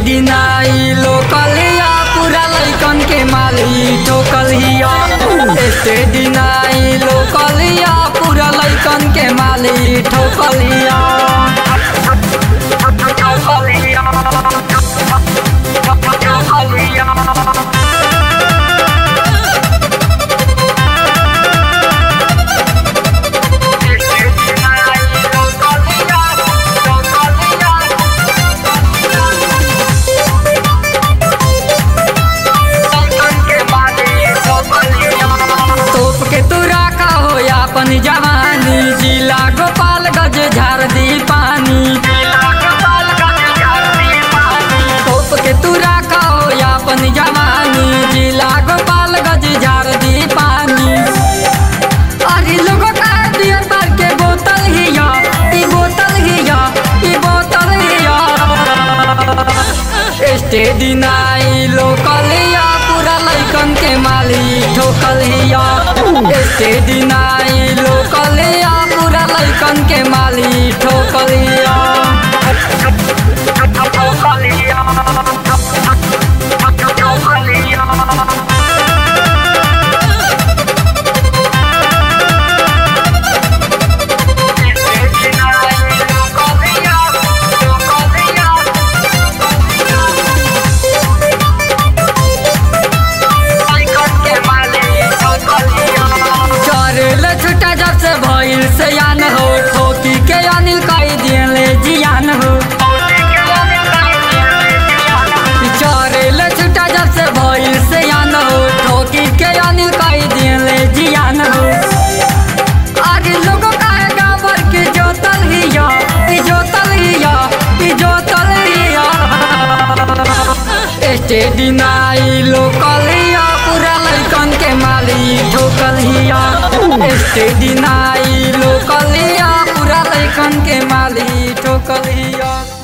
दिनाई लोकलिया पूरा लैकन के माली ठोकलिया एते दिनाई लोकलिया पूरा लैकन के माली ठोकलिया तोप के तू राखा हो अपन जवानी जिला गोपालगंज झार दी पानी तोप के तू राखा हो अपन जवानी जिला गोपालगंज झार दी पानी अरे लोगों का बियर बार के बोतल ही या ई बोतल ही या ई बोतल ही या स्टेडी नाई लोकलिया पूरा लैकन के माली ठोकलिया स्टेडी नाई लोकलिया पूरा लैकन के माली ठोकलिया चरेल छुटा जब से भइल से यान हो ठोकी के अनिल कई दिले जियान हो चरेल छुटा जब से भइल से यान हो ठोकी के अनिल कई दिले जियान हो आगे लोगों का गावर की जोतल ही या ई जोतल ही या ई जोतल ही या स्टेडी नाई लोकलिया पूरा लैकन के माली ठोकलिया स्टेडी नाई लोकलिया पूरा लैकन के माली ठोकलिया